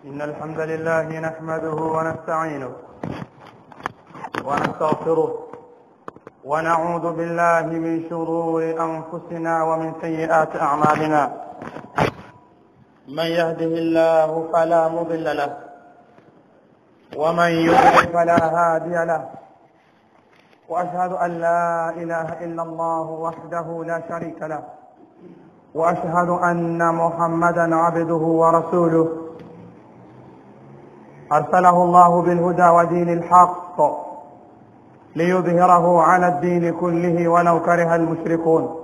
إن الحمد لله نحمده ونستعينه ونستغفره ونعوذ بالله من شرور أنفسنا ومن سيئات أعمالنا من يهده الله فلا مضل له ومن يضلل فلا هادي له وأشهد أن لا إله إلا الله وحده لا شريك له وأشهد أن محمدا عبده ورسوله أرسله الله بالهدى ودين الحق ليظهره على الدين كله ولو كره المشركون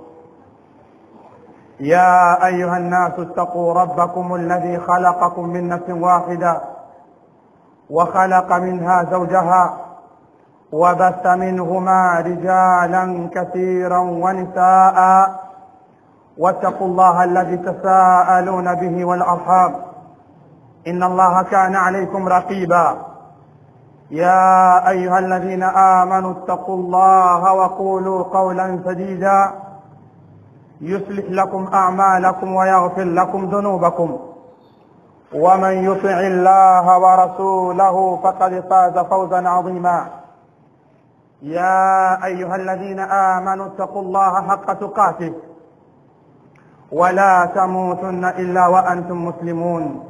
يا أيها الناس اتقوا ربكم الذي خلقكم من نفس واحدة وخلق منها زوجها وبث منهما رجالا كثيرا ونساء واتقوا الله الذي تساءلون به والأرحام إن الله كان عليكم رقيبا يا أيها الذين آمنوا اتقوا الله وقولوا قولا سديدا يصلح لكم أعمالكم ويغفر لكم ذنوبكم ومن يطع الله ورسوله فقد فاز فوزا عظيما يا أيها الذين آمنوا اتقوا الله حق تقاته ولا تموتن إلا وأنتم مسلمون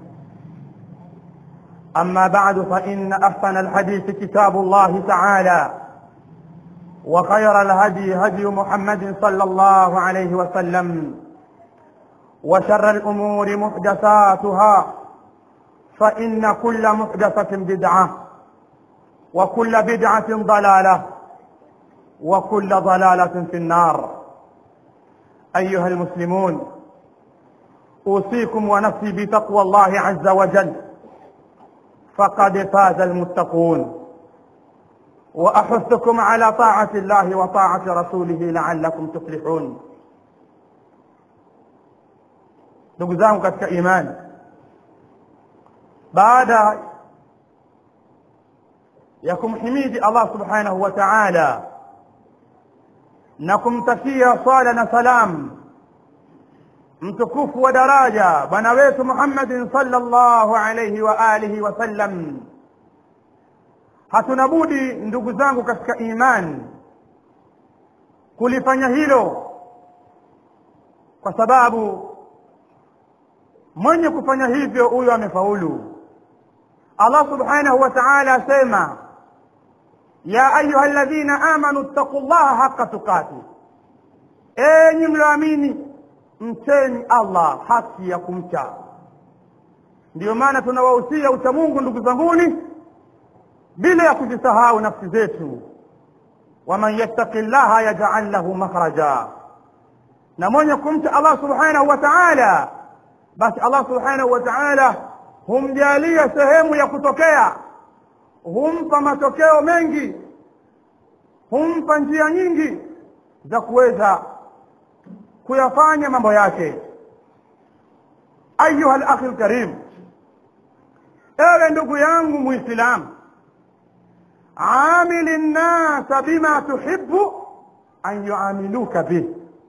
أما بعد فإن أحسن الحديث كتاب الله تعالى وخير الهدي هدي محمد صلى الله عليه وسلم وشر الأمور محدثاتها فإن كل محدثة بدعة وكل بدعة ضلالة وكل ضلالة في النار أيها المسلمون أوصيكم ونفسي بتقوى الله عز وجل فقد فاز المتقون وأحثكم على طاعة الله وطاعة رسوله لعلكم تفلحون ndugu zangu katika imani baada ya kumhimidi allah subhanahu wa taala na kumtakia swala na salam mtukufu wa daraja bwana wetu muhammadin sallallahu alaihi wa alihi wasallam hatuna budi ndugu zangu katika imani kulifanya hilo kwa sababu mwenye kufanya hivyo huyo amefaulu allah subhanahu wa taala asema ya ayuha alladhina amanu ttaqu llaha haqa tuqati enyi mlioamini mcheni allah haki ya kumcha ndiyo maana tunawahusia uchamungu ndugu zanguni bila ya kuzisahau nafsi zetu waman yattaqi llaha yajal lahu makhraja na mwenye kumcha allah subhanahu wa taala basi allah subhanahu wa taala humjalia sehemu ya kutokea humpa matokeo mengi humpa njia nyingi za kuweza kuyafanya mambo yake ayuha lakhi lkarim ewe ndugu yangu muislamu amili nnasa bima tuhibu an yuamiluka bih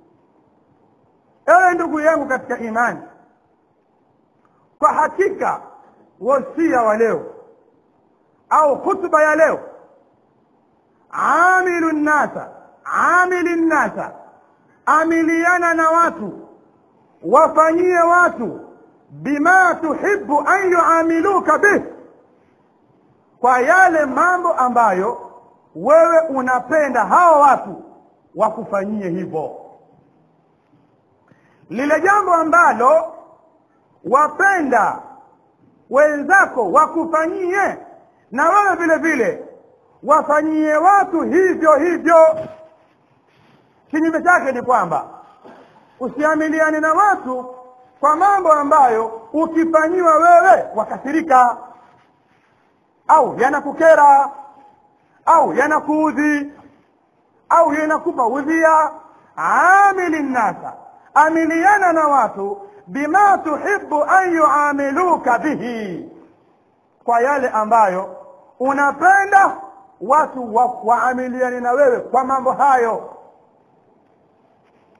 ewe ndugu yangu katika imani kwa hakika wasia wa leo au khutba ya leo amilu nnasa amili nnasa amiliana na watu wafanyie watu bima tuhibu an yuamiluka bih kwa yale mambo ambayo wewe unapenda hao watu wakufanyie hivyo lile jambo ambalo wapenda wenzako wakufanyie na wewe vile vile wafanyie watu hivyo hivyo kinyume chake ni kwamba usiamiliane na watu kwa mambo ambayo ukifanyiwa wewe wakasirika au yanakukera au yanakuudhi au yanakupa udhia amili nnasa amiliana na watu bima tuhibu an yuamiluka bihi kwa yale ambayo unapenda watu waamiliane na wewe kwa mambo hayo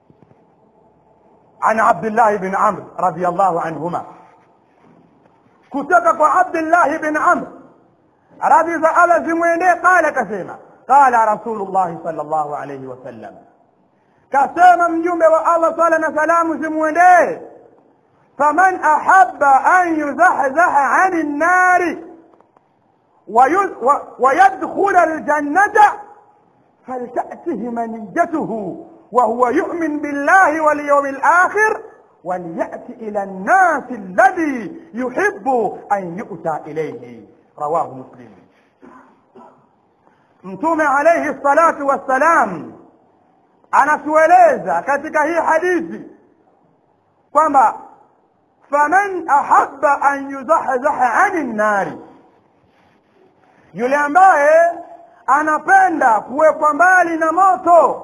عن عبد الله بن عمرو رضي الله عنهما kutoka kwa abdillahi bin amr radhi za allah zimwendee qala kasema qala rasulullahi sal llahu alaihi wasallam kasema mjumbe wa allah sala na salamu zimwendee faman ahaba an yuzahzaha ani nnari ويدخل الجنة فلتأته منيته وهو يؤمن بالله واليوم الآخر وليأت إلى الناس الذي يحب أن يؤتى إليه رواه مسلم mtume alaihi salatu wassalam anatueleza katika hii hadithi kwamba faman ahaba an yuzahzaha ani nnari yule ambaye anapenda kuwekwa mbali na moto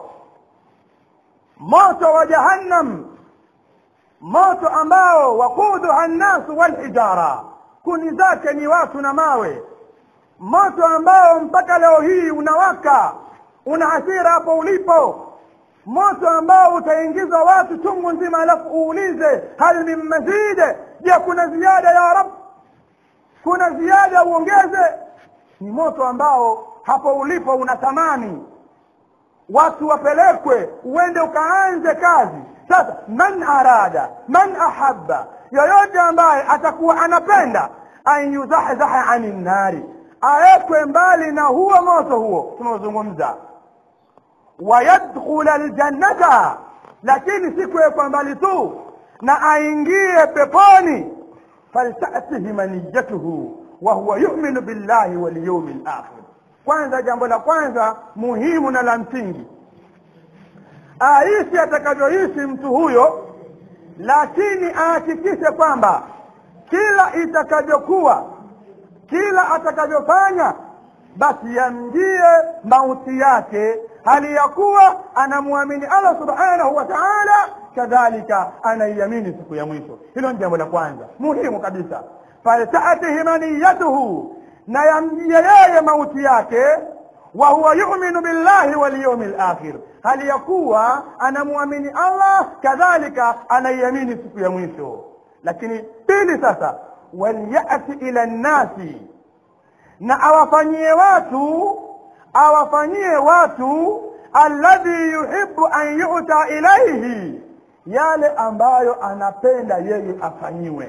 moto wa jahannam moto ambao waquduha nnasu walhijara kuni zake ni watu na mawe moto ambao mpaka leo hii unawaka una hasira hapo ulipo moto ambao utaingiza watu chungu nzima alafu uulize hal min mazide je kuna ziada ya rab kuna ziada uongeze ni moto ambao hapo ulipo unatamani watu wapelekwe uende ukaanze kazi sasa man arada man ahabba yoyote ambaye atakuwa anapenda an yuzahzaha ani nnari awekwe mbali na huo moto huo tunaozungumza wayadkhula ljannata lakini si kuwekwa mbali tu na aingie peponi faltatihi maniyatuhu wahuwa yuminu billahi walyaumi lakhir kwanza jambo la kwanza muhimu na la msingi aishi atakavyoishi mtu huyo lakini ahakikishe kwamba kila itakavyokuwa kila atakavyofanya basi yamjie mauti yake hali ya kuwa anamwamini allah subhanahu wa taala kadhalika anaiamini siku ya mwisho hilo ni jambo la kwanza muhimu kabisa faltatihi maniyatuhu na yamjie yeye mauti yake wa huwa yuminu billahi walyaumi lakhir hali ya kuwa anamwamini allah kadhalika anaiamini siku ya mwisho lakini pili sasa walyati ila nnasi na awafanyie watu awafanyie watu alladhi yuhibu an yuta ilaihi yale ambayo anapenda yeye afanyiwe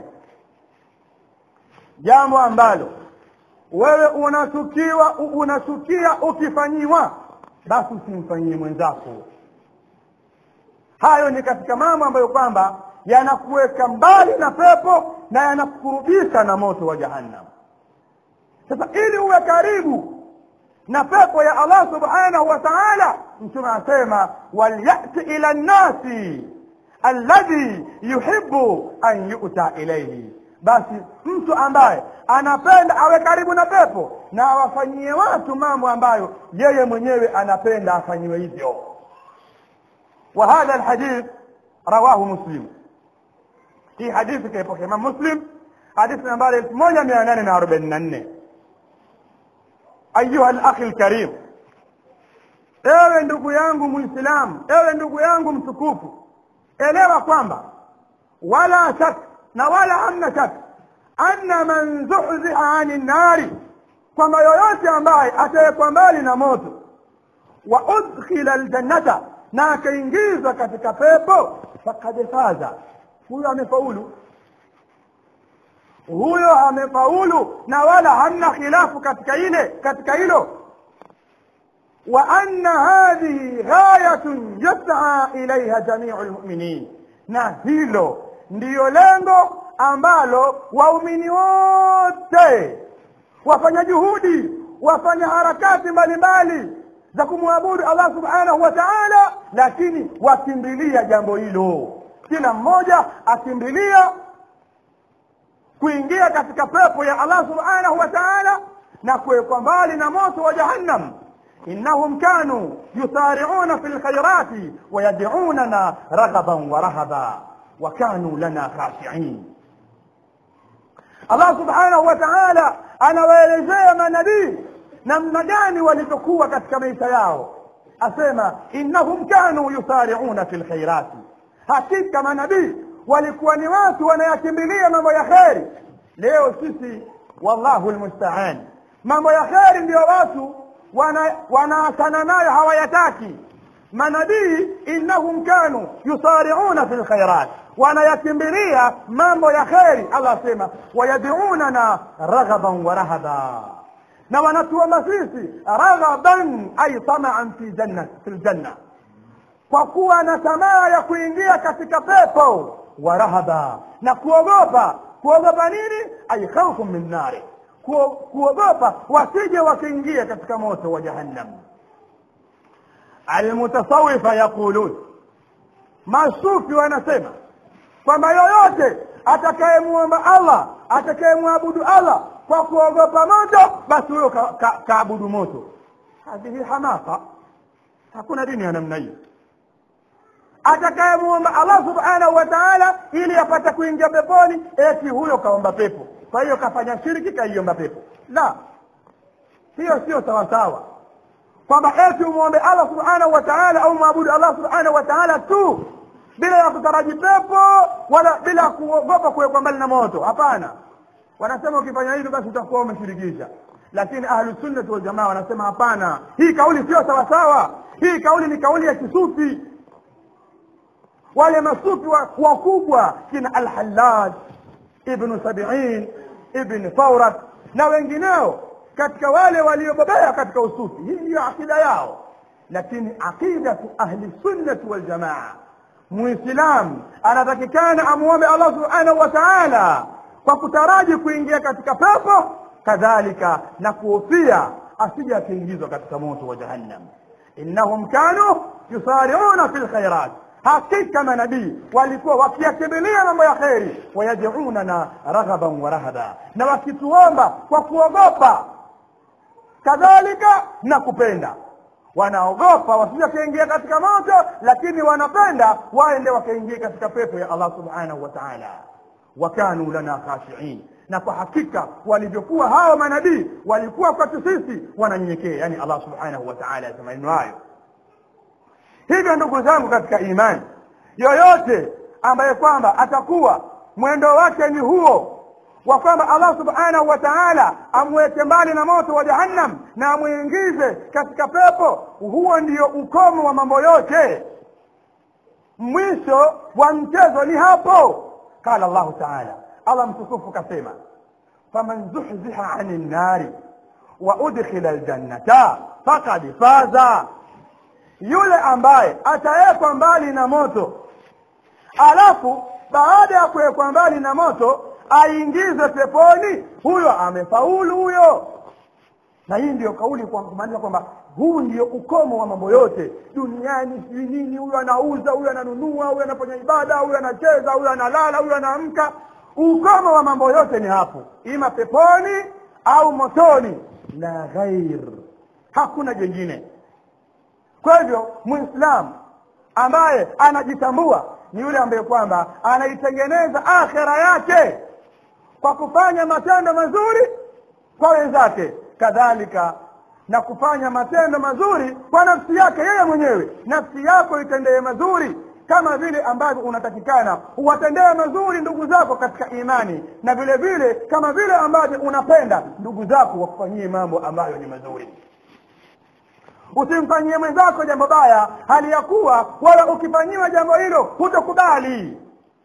jambo ambalo wewe unachukiwa unachukia ukifanyiwa basi usimfanyie mwenzako hayo ni katika mambo ambayo kwamba yanakuweka mbali na pepo na yanakurudisha na moto wa jahannam sasa ili uwe karibu na pepo ya allah subhanahu wa taala mtume anasema walyati ila nnasi alladhi yuhibu an yuta ilaihi basi mtu ambaye anapenda awe karibu na pepo na awafanyie watu mambo ambayo yeye mwenyewe anapenda afanyiwe hivyo wa hadha alhadith rawahu muslim hii hadithi kaipokea imam muslim hadithi nambari elfu moja mia nane na arobaini na nne ayuha lakhi lkarim ewe ndugu yangu mwislamu ewe ndugu yangu mtukufu elewa kwamba wala shak na wala hamna shak anna man zuhziha ani nnari kwamba yoyote ambaye atawekwa mbali na moto wa udkhila ljannata na akaingizwa katika pepo fakad faza huyo amefaulu huyo amefaulu na wala hamna khilafu katika ile katika hilo wa anna hadhihi ghayatun yas'a ilaiha jamiu lmuminin na hilo ndiyo lengo ambalo waumini wote wafanya juhudi wafanya harakati mbalimbali za kumwabudu allah subhanahu wa taala lakini wakimbilia jambo hilo kila mmoja akimbilia kuingia katika pepo ya allah subhanahu wa taala na kuwekwa mbali na moto wa jahannam innahum kanu yusariuna fi lkhairati wayadunana raghaban wa rahaba wa kanu lana khashiin allah subhanahu wa taala anawaelezea manabii namna gani walivyokuwa katika maisha yao asema innahum kanu yusariuna fi lkhairati hakika manabii walikuwa ni watu wanayakimbilia mambo ya kheri leo sisi wallahu lmustaan mambo ya kheri ndio watu wanaachana nayo hawayataki manabii innahum kanu yusariuna fi lkhairat wanayakimbilia mambo ya kheri allah asema wayadunana raghaban wa rahaba na wanatuomba sisi raghaban ay tamaan fi janna fi ljanna kwa kuwa na tamaa ya kuingia katika pepo wa rahaba na kuogopa kuogopa nini ay khaufu min nari kuogopa wasije wakiingia katika moto wa jahannam almutasawifa yaqulun masufi wanasema kwamba yoyote atakayemwomba allah atakayemwabudu allah kwa kuogopa moto basi huyo kaabudu ka, ka moto hadhihi hamasa hakuna dini ya namna hiyo atakayemwomba allah subhanahu wa taala ili apate kuingia peponi eti huyo kaomba pepo kwa hiyo kafanya shiriki kaiomba pepo la hiyo sio sawasawa kwamba eti umwombe allah subhanahu wa taala au mwabudu allah subhanahu wa taala tu bila ya kutaraji pepo wala bila kuogopa kuwekwa mbali na moto hapana wanasema ukifanya hivyo basi utakuwa umeshirikisha lakini ahlusunnati waljamaa wanasema hapana hii kauli sio sawasawa hii kauli ni kauli ya kisufi wale masufi wakubwa wa kina alhallaj ibnu sabiin ibn faurat na wengineo katika wale waliobobea katika usufi hii ndiyo akida yao lakini aqidatu ahli sunnati waljamaa muislam anatakikana amwombe allah subhanahu wa taala kwa kutaraji kuingia katika pepo kadhalika na kuhofia asije akiingizwa katika moto wa jahannam innahum kanu yusariuna fi lkhairat hakika manabii walikuwa wakiyakimbilia mambo ya kheri wayadunana raghaban wa rahaba na wakituomba kwa kuogopa kadhalika na kupenda wanaogopa wasije wakaingia katika moto lakini wanapenda waende wakaingia katika pepo ya allah subhanahu wa taala wakanu lana khashiin na kwa hakika walivyokuwa hao manabii walikuwa kwetu sisi wananyenyekea yani allah subhanahu wa taala asema maneno hayo hivyo ndugu zangu katika imani yoyote ambaye kwamba atakuwa mwendo wake ni huo wa kwamba allah subhanahu wa taala amweke mbali na moto wa jahannam na amwingize katika pepo huo ndio ukomo wa mambo yote mwisho wa mchezo ni hapo qala llahu taala allah mtukufu kasema faman zuhziha ani nnari wa udkhila ljannata fakad faza yule ambaye atawekwa mbali na moto alafu baada ya kuwekwa mbali na moto aingizwe peponi huyo amefaulu huyo na hii ndiyo kauli kumaanisha kwamba huu ndio ukomo wa mambo yote duniani sijui nini huyu anauza huyu ananunua huyu anafanya ibada huyu anacheza huyu analala huyu anaamka ukomo wa mambo yote ni hapo ima peponi au motoni la ghair hakuna jengine kwa hivyo muislamu ambaye anajitambua ni yule ambaye kwamba anaitengeneza akhera yake kwa kufanya matendo mazuri kwa wenzake kadhalika na kufanya matendo mazuri kwa nafsi yake yeye mwenyewe nafsi yako itendee mazuri kama vile ambavyo unatakikana uwatendee mazuri ndugu zako katika imani na vile vile kama vile ambavyo unapenda ndugu zako wakufanyie mambo ambayo ni mazuri usimfanyie mwenzako jambo baya hali ya kuwa wala ukifanyiwa jambo hilo hutokubali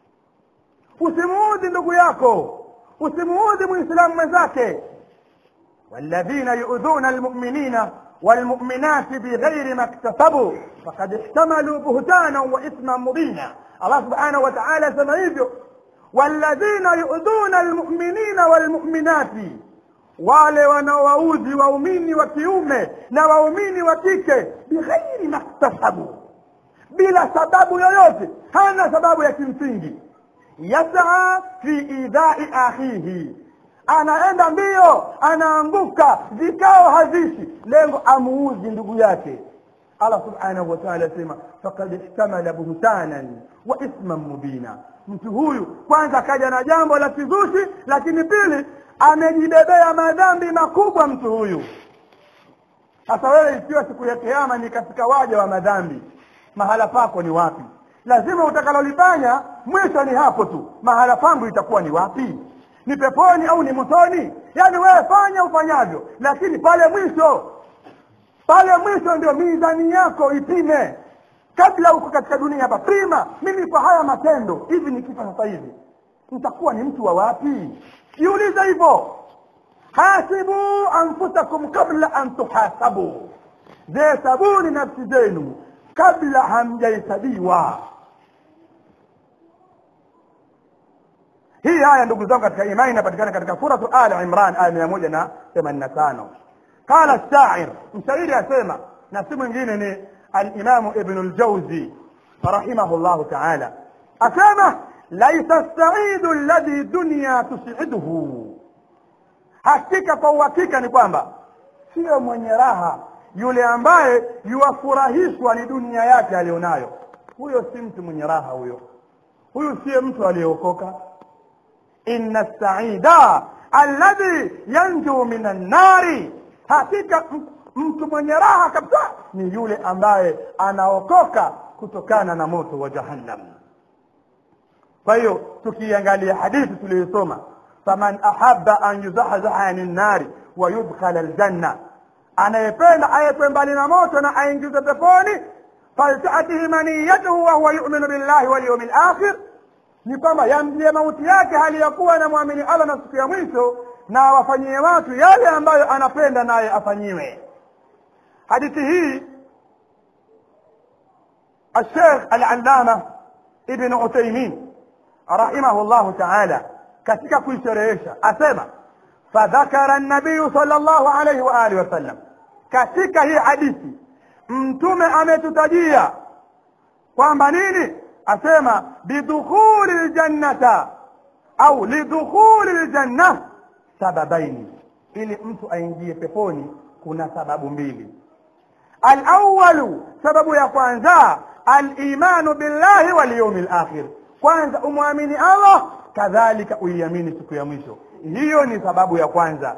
usimuudhi ndugu yako usimuudhi muislamu mwenzake walladhina yuudhuna almuminina والمؤمنات بغير ما اكتسبوا فقد احتملوا بهتانا واثما مبينا الله سبحانه وتعالى سما hivyo والذين يؤذون المؤمنين والمؤمنات wale wanaowaudhi waumini wa kiume na waumini wa kike bighairi maktasabu bila sababu yoyote hana sababu ya kimsingi yasaa fi idhai akhihi anaenda mbio anaanguka vikao hazishi lengo amuuzi ndugu yake allah subhanahu wa taala asema fakad ihtamala buhtanan wa ithman mubina mtu huyu kwanza akaja na jambo la kizushi lakini pili amejibebea madhambi makubwa mtu huyu sasa wewe ikiwa siku ya kiama ni katika waja wa madhambi mahala pako ni wapi lazima utakalolifanya mwisho ni hapo tu mahala pangu itakuwa ni wapi ni peponi au ni motoni yaani wewe fanya ufanyavyo lakini pale mwisho pale mwisho ndio mizani yako ipime kabla uko katika dunia hapa prima mimi kwa haya matendo hivi nikifa sasa hivi nitakuwa ni mtu wa wapi jiulize hivyo hasibu anfusakum kabla an tuhasabu zihesabuni nafsi zenu kabla hamjahesabiwa hii aya ndugu zangu katika imani inapatikana katika suratu ali imran aya mia moja na themanini na tano qala shair mshairi asema na si mwingine ni alimamu ibnu ljauzi rahimahu llahu taala asema laisa saidu alladhi dunya tusiduhu hakika kwa uhakika ni kwamba sio mwenye raha yule ambaye yuwafurahishwa ni dunia yake aliyonayo huyo si mtu mwenye raha huyo huyu siye mtu aliyeokoka inna saida alladhi yanju min annari hakika mtu mwenye raha kabisa ni yule ambaye anaokoka kutokana na moto wa jahannam kwa hiyo tukiangalia hadithi tuliyosoma faman ahaba an yuzahzaha ani nnari wa yudkhala aljanna anayependa ayekwe mbali na moto na aingizwe peponi faltatihi maniyatuhu wahuwa yuminu billahi walyaumi lakhir ni kwamba yamjie mauti yake hali ya kuwa anamwamini allah na siku ya mwisho na awafanyie watu yale ambayo anapenda naye afanyiwe hadithi hii الشيخ العلامة ابن عثيمين رحمه الله تعالى katika kuisherehesha asema fadhakara nabiyu sal llahu alaihi wa alihi wasallam katika hii hadithi mtume ametutajia kwamba nini asema bidukhuli ljannata au lidukhuli ljanna sababaini ili mtu aingie peponi kuna sababu mbili alawalu sababu ya kwanza alimanu billahi walyaumi lakhir kwanza umwamini allah kadhalika uiamini siku ya mwisho hiyo ni sababu ya kwanza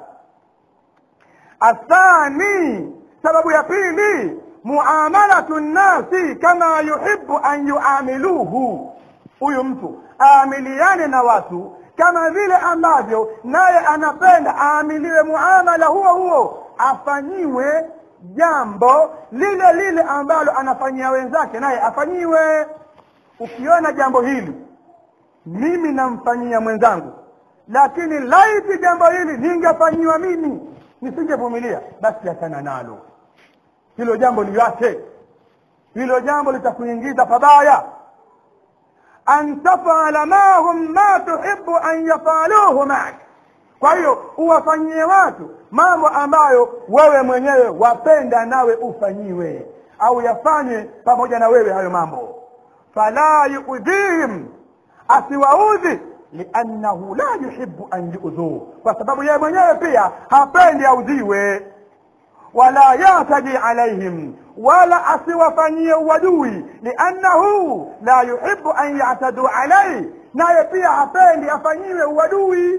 athani sababu ya pili muamalatu nnasi kama yuhibu an yuamiluhu huyu mtu aamiliane na watu kama vile ambavyo naye anapenda aamiliwe muamala huo huo afanyiwe jambo lile lile ambalo anafanyia wenzake naye afanyiwe ukiona jambo hili mimi namfanyia mwenzangu lakini laiti jambo hili ningefanyiwa mimi nisingevumilia basi achana nalo hilo jambo liache hilo jambo litakuingiza pabaya an tafala mahum ma tuhibu an yafaluhu mak kwa hiyo uwafanyie watu mambo ambayo wewe mwenyewe wapenda nawe ufanyiwe au yafanye pamoja na wewe hayo mambo fala yuudhihim asiwaudhi liannahu la yuhibu an yudhuu kwa sababu yeye mwenyewe pia hapendi audhiwe wala yataji alaihim wala asiwafanyie uadui liannahu la yuhibu an yataduu alaihi naye pia hapendi afanyiwe uadui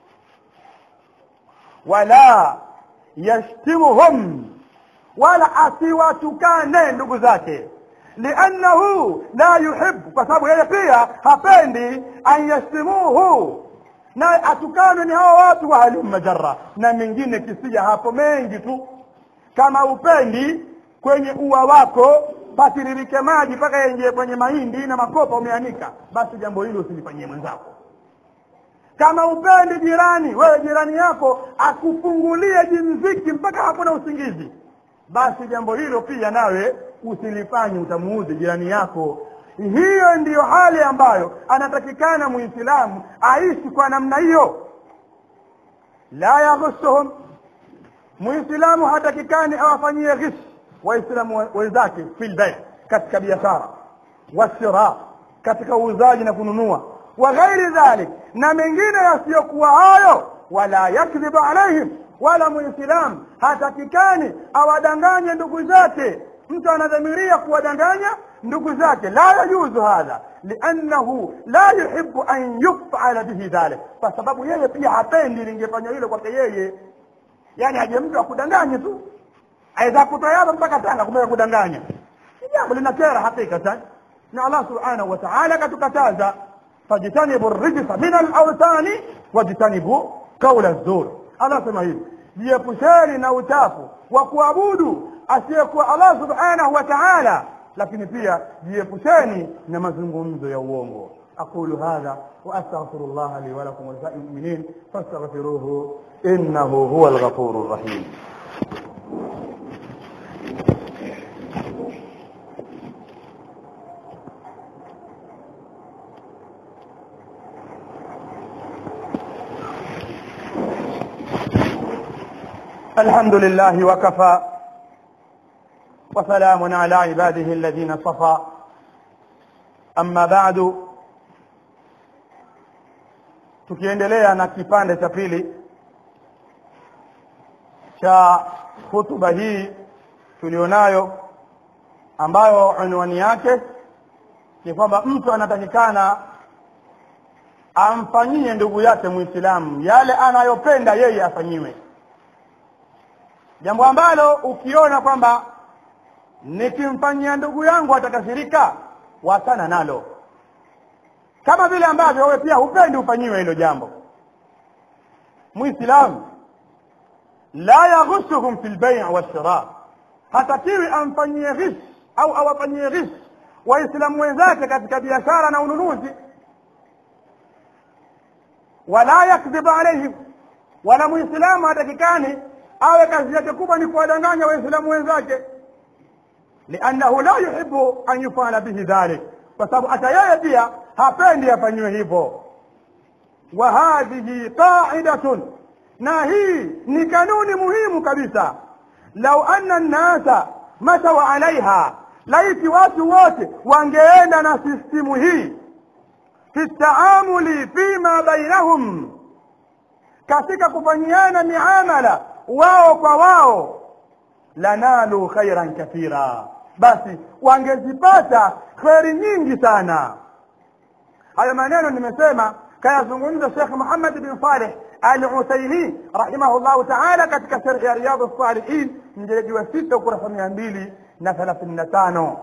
wala yashtimuhum wala asiwatukane ndugu zake liannahu la yuhibu kwa sababu yeye pia hapendi an yashtimuhu naye atukanwe ni hawa watu wa halumma jarra na mengine kisija hapo mengi tu kama upendi kwenye ua wako patiririke maji mpaka yaingie kwenye mahindi na makopa umeanika basi jambo hilo usilifanyie mwenzako kama upendi jirani wewe jirani yako akufungulie jimziki mpaka hakuna usingizi basi jambo hilo pia nawe usilifanye utamuudhi jirani yako hiyo ndiyo hali ambayo anatakikana muislamu aishi kwa namna hiyo la yaghussuhum muislamu hatakikani awafanyie ghish waislamu wenzake fil bay katika biashara wasira katika uuzaji na kununua wa ghairi dhalik na mengine yasiyokuwa hayo wala yakdhibu alaihim wala muislamu hatakikani awadanganye ndugu zake mtu anadhamiria kuwadanganya ndugu zake la yajuzu hadha liannahu la yuhibu an yufala bihi dhalik kwa sababu yeye pia hapendi lingefanywa hilo kwake yeye yani aje mtu akudanganye tu aweza kutoyaba mpaka tanga kumeka kudanganya ni jambo linakera hakikatan na allah subhanahu wa taala katukataza fajtanibu rijsa min alautani wajtanibu qaula zur allah asema hivi jiepusheni na uchafu wa kuabudu asiyekuwa allah subhanahu wa taala lakini pia jiepusheni na mazungumzo ya uongo أقول هذا وأستغفر الله لي ولكم ولسائر المؤمنين فاستغفروه إنه هو الغفور الرحيم الحمد لله وكفى وسلام على عباده الذين صفى أما بعد tukiendelea na kipande cha pili cha hutuba hii tulionayo ambayo unwani yake ni kwamba mtu anatakikana amfanyie ndugu yake muislamu yale anayopenda yeye afanyiwe jambo ambalo ukiona kwamba nikimfanyia ndugu yangu atakasirika wachana nalo kama vile ambavyo wewe pia hupendi ufanyiwe hilo jambo muislamu la yaghushuhum fi lbai walshira hatakiwi amfanyie ghis au awafanyie ghis waislamu wenzake katika biashara na ununuzi wala yakdhibu alaihim wala muislamu hatakikani awe kazi yake kubwa ni kuwadanganya waislamu wenzake liannahu la yuhibu an yufala bihi dhalik kwa sababu hata yeye pia hapendi afanyiwe hivyo wa hadhihi qaidatun na hii ni kanuni muhimu kabisa lau anna nnasa mashau alaiha laiti watu wote wangeenda na sistimu hii fi taamuli fima bainahum katika kufanyiana miamala wao kwa wao lanalu khairan kathira basi wangezipata kheri nyingi sana hayo maneno nimesema kayazungumza Sheikh Muhammad bin Saleh Al-Uthaymeen rahimahullahu ta'ala katika sharh ya Riyadh as-Salihin mjeledi wa sita ukurasa mia mbili na thelathini na tano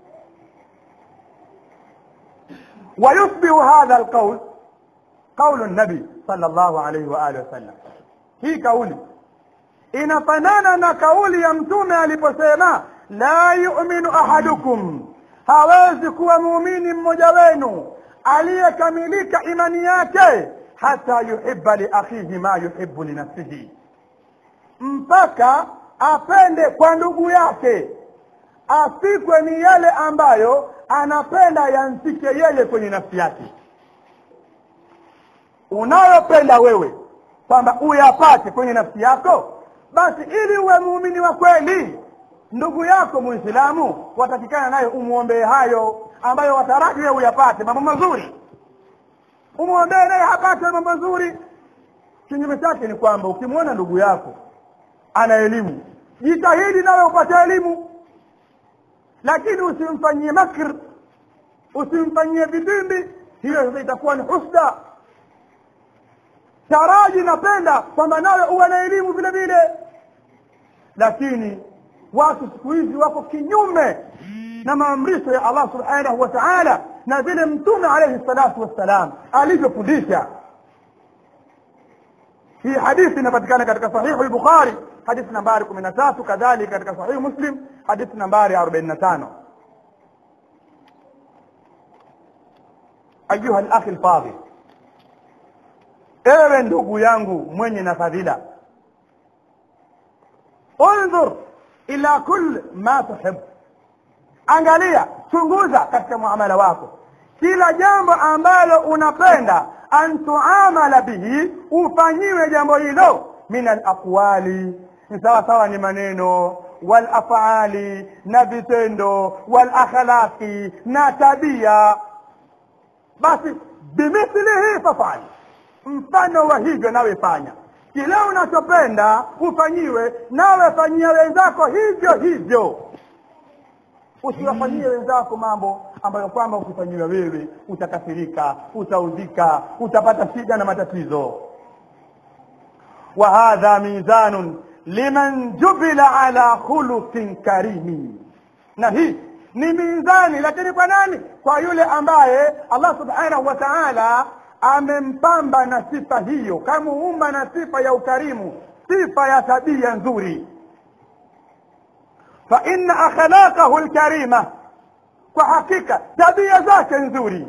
ويشبه هذا القول قول النبي صلى الله عليه وآله وسلم hii kauli inafanana na kauli ya mtume aliposema la yu'minu ahadukum hawezi kuwa muumini mmoja wenu aliyekamilika imani yake hata yuhibba li akhihi ma yuhibbu li nafsihi mpaka apende kwa ndugu yake afikwe ni yale ambayo anapenda yamfike yeye kwenye nafsi yake unayopenda wewe kwamba uyapate kwenye nafsi yako basi ili uwe muumini wa kweli ndugu yako muislamu watakikana naye umwombee hayo ambayo wataraji wewe uyapate mambo mazuri umwombee naye apate mambo mazuri kinyume chake ni kwamba ukimwona ndugu yako ana elimu jitahidi nawe upate elimu lakini usimfanyie makr usimfanyie vitimbi hiyo sasa itakuwa ni husda taraji napenda kwamba nawe uwe na elimu vile vile lakini watu siku hizi wako kinyume na maamrisho ya Allah subhanahu wa ta'ala na vile mtume alayhi salatu wassalam alivyofundisha hii hadithi inapatikana katika sahihu al-Bukhari hadithi nambari 13 kadhalika katika sahihu Muslim hadithi nambari 45 ayuha al-akhi al-fadhil ewe ndugu yangu mwenye na fadhila undhur ila kull ma tuhib angalia chunguza katika muamala wako kila jambo ambalo unapenda an tuamala bihi ufanyiwe jambo hilo min alaqwali ni sawa sawa ni maneno wal afali na vitendo wal akhlaqi na tabia basi bimithlihi fafali mfano wa hivyo nawe fanya kile unachopenda ufanyiwe nawe fanyia wenzako hivyo hivyo usiwafanyie wenzako mambo ambayo kwamba ukifanyiwa wewe utakasirika utaudhika utapata shida na matatizo wa hadha mizanun liman jubila ala khuluqin karimi na hii ni mizani lakini kwa nani kwa yule ambaye Allah subhanahu wa ta'ala amempamba na sifa hiyo kamuumba na sifa ya ukarimu sifa ya tabia nzuri fa inna akhlaqahu lkarima kwa hakika tabia zake nzuri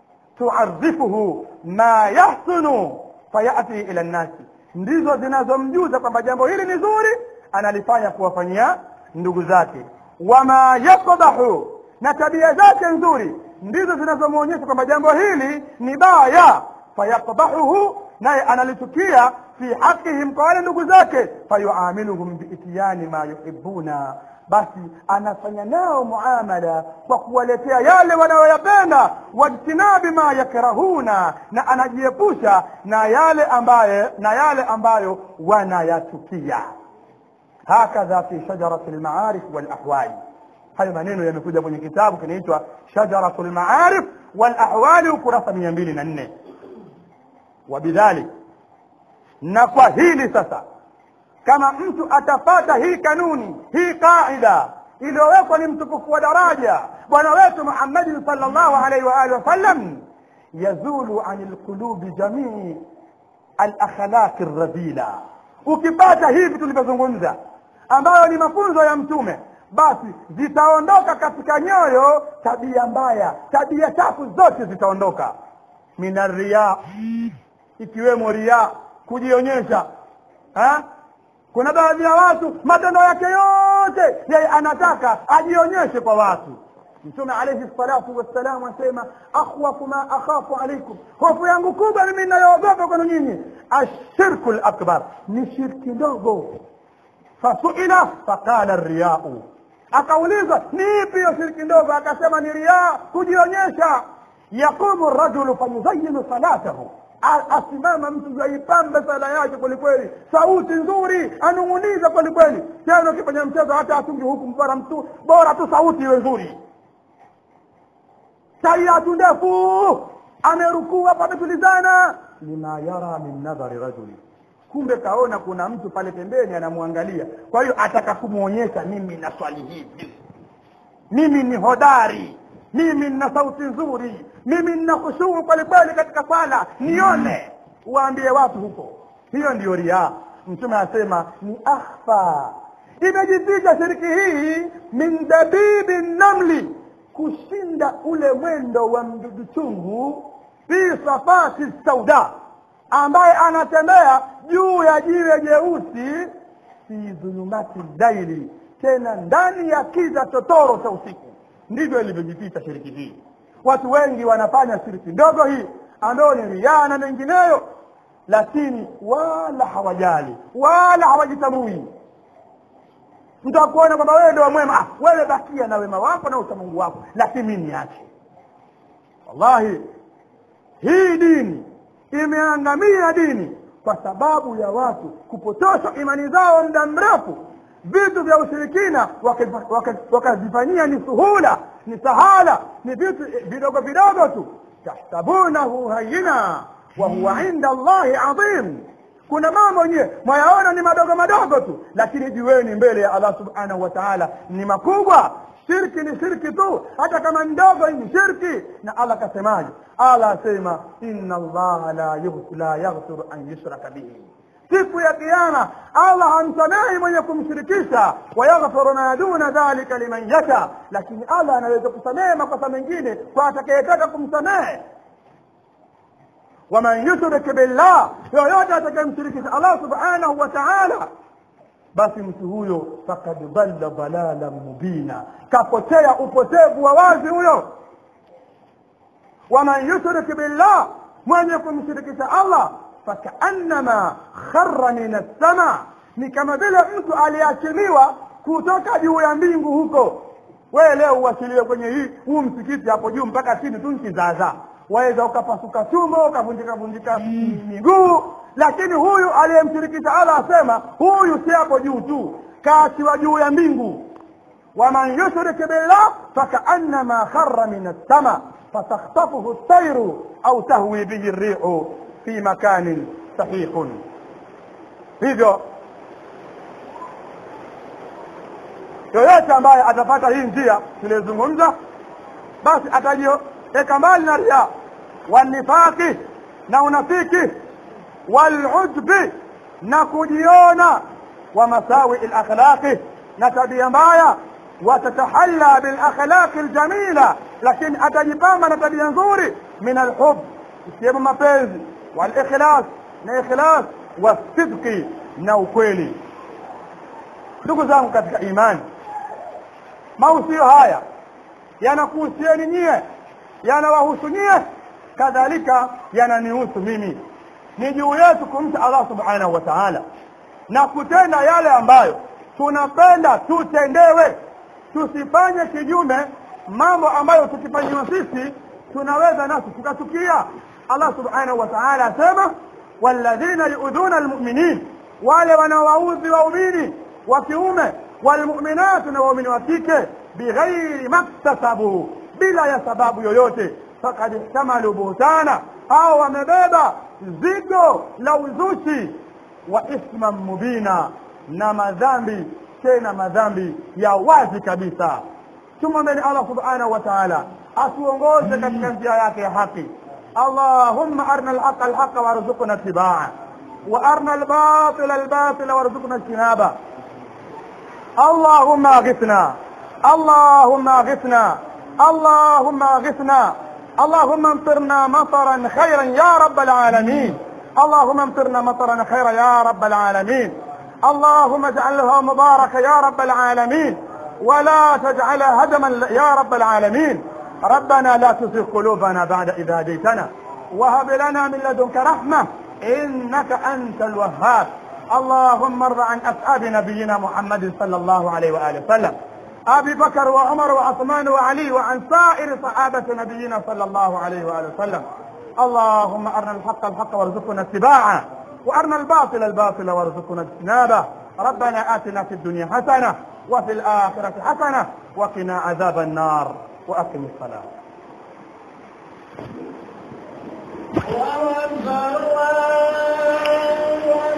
tuarifuhu ma yahsunu fayati ila nnasi ndizo zinazomjuza kwamba jambo hili ni zuri analifanya kuwafanyia ndugu zake wama yakdahu na tabia zake nzuri ndizo zinazomwonyesha kwamba jambo hili ni baya fayakdahuhu naye analichukia fi haqihim kwa wale ndugu zake fayuamiluhum biityani ma yuhibuna basi anafanya nao muamala kwa kuwaletea yale wanayoyapenda wajtinabi ma yakrahuna na anajiepusha na yale ambaye na yale ambayo wanayachukia hakadha fi shajarati lmaarif walahwali hayo maneno yamekuja kwenye kitabu kinaitwa shajaratu lmaarif walahwali ukurasa mia mbili na nne wabidhalik na kwa hili sasa kama mtu atapata hii kanuni hii qaida iliyowekwa ni mtukufu wa daraja bwana wetu muhammadin salllahu alaihi waalihi wasallam yazulu ani lqulubi jamii alakhlaqi radhila ukipata hivi tulivyozungumza ambayo ni mafunzo ya mtume basi zitaondoka katika nyoyo tabia mbaya tabia chafu zote zitaondoka mina riya ikiwemo riya kujionyesha ha? kuna baadhi ya watu matendo yake yote yeye anataka ajionyeshe kwa watu mtume alaihi salatu wassalam asema akhwafu ma akhafu alaikum hofu yangu kubwa mimi inayoogopa kwenu nyinyi ashirku lakbar ni shirki ndogo fasuila faqala riyau akaulizwa ni ipi hiyo shirki ndogo akasema ni riaa kujionyesha yaqumu rajulu fayuzayinu salatahu asimama mtu aipambe sala yake kwelikweli sauti nzuri anung'uniza kwelikweli tena ukifanya mchezo hata atungi huku bora mtu bora tu sauti iwe nzuri tayatu ndefu amerukuu hapa ametulizana lima yara min nadhari rajuli kumbe kaona kuna mtu pale pembeni anamwangalia kwa hiyo ataka kumwonyesha mimi na swali hivi mimi ni hodari mimi nina sauti nzuri mimi nina khushuu kwelikweli katika swala nione waambie watu huko hiyo ndiyo riaa mtume asema ni akhfa imejificha shiriki hii min dabibi namli kushinda ule mwendo wa mdudu chungu fi safati sauda ambaye anatembea juu ya jiwe jeusi fi dhulumati laili tena ndani ya kiza totoro cha usiku ndivyo ilivyojificha shiriki hii watu wengi wanafanya shiriki ndogo hii ambayo ni riaa na mengineyo lakini wala hawajali wala hawajitambui mtu akuona kwamba wewe ndio mwema ah, wewe bakia na wema wako na uchamungu wako lakini mimi niache wallahi hii dini imeangamia dini kwa sababu ya watu kupotosha imani zao muda mrefu vitu vya ushirikina wakazifanyia ni suhula ni sahala ni vitu vidogo vidogo tu tahsabunahu hayina wa huwa inda allahi adhim kuna mambo nyewe mwayaona ni madogo madogo tu lakini jueni mbele ya allah subhanahu wa taala ni makubwa shirki ni shirki tu hata kama ndogo ni shirki na allah kasemaje allah asema inna allaha la, la yaghfiru an yushraka bihi siku ya kiama allah hamsamehi mwenye kumshirikisha wayaghfiru ma duna dhalika liman yasha lakini allah anaweza kusamehe makosa mengine kwa atakayetaka kumsamehe waman yushrik billah yoyote atakayemshirikisha allah subhanahu wa taala basi mtu huyo fakad dhalla dhalalan mubina kapotea upotevu wa wazi huyo waman yushrik billah mwenye kumshirikisha allah fakaannama khara min assama ni kama vile mtu aliachiliwa kutoka juu ya mbingu huko wewe leo uachiliwe kwenye hii huu msikiti hapo juu mpaka chini tu nkizaazaa waweza ukapasuka tumbo ukavunjika vunjika miguu lakini huyu aliyemshirikisha allah asema huyu si hapo juu tu kaachiwa juu ya mbingu waman yushrik billah fakaannama khara min assama fatakhtafuhu ltairu au tahwi bihi rrihu fi makanin sahihun hivyo yoyote ambaye atapata hii njia tuliyozungumza basi atajiweka mbali na ria wanifaqi na unafiki walujbi na kujiona wa masawi lakhlaqi na tabia mbaya watatahalla bilakhlaqi ljamila lakini atajipamba na tabia nzuri min alhub ikiwemo mapenzi walikhlas na ikhlas wasidqi na ukweli ndugu zangu katika imani mausio haya yanakuhusieni nyie yanawahusu nyie kadhalika yananihusu mimi ni juu yetu kumcha allah subhanahu wa taala na kutenda yale ambayo tunapenda tutendewe tusifanye kinyume mambo ambayo tukifanyiwa sisi tunaweza nasi tukatukia allah subhanahu wa taala asema walladhina yuudhuna almuminin wale wanawaudhi waumini wa kiume walmuminatu na waumini wa kike bighairi maktasabu bila ya sababu yoyote fakad ihtamalu buhtana hao wamebeba zigo la uzushi wa ithman mubina na madhambi tena madhambi ya wazi kabisa tumwombeni allah subhanahu wa taala atuongoze katika njia yake ya haki اللهم أرنا الحق الحق وارزقنا اتباعه وأرنا الباطل الباطل وارزقنا اجتنابه اللهم اغثنا اللهم اغثنا اللهم اغثنا اللهم امطرنا مطرا خيرا يا رب العالمين اللهم امطرنا مطرا خيرا يا رب العالمين اللهم اجعلها مباركة يا رب العالمين ولا تجعلها هدما يا رب العالمين ربنا لا تزغ قلوبنا بعد إذ هديتنا وهب لنا من لدنك رحمة إنك أنت الوهاب اللهم ارض عن أصحاب نبينا محمد صلى الله عليه وآله وسلم أبي بكر وعمر وعثمان وعلي وعن سائر صحابة نبينا صلى الله عليه وآله وسلم اللهم أرنا الحق الحق وارزقنا اتباعه وأرنا الباطل الباطل وارزقنا اجتنابه ربنا آتنا في الدنيا حسنة وفي الآخرة حسنة وقنا عذاب النار وأقم الصلاة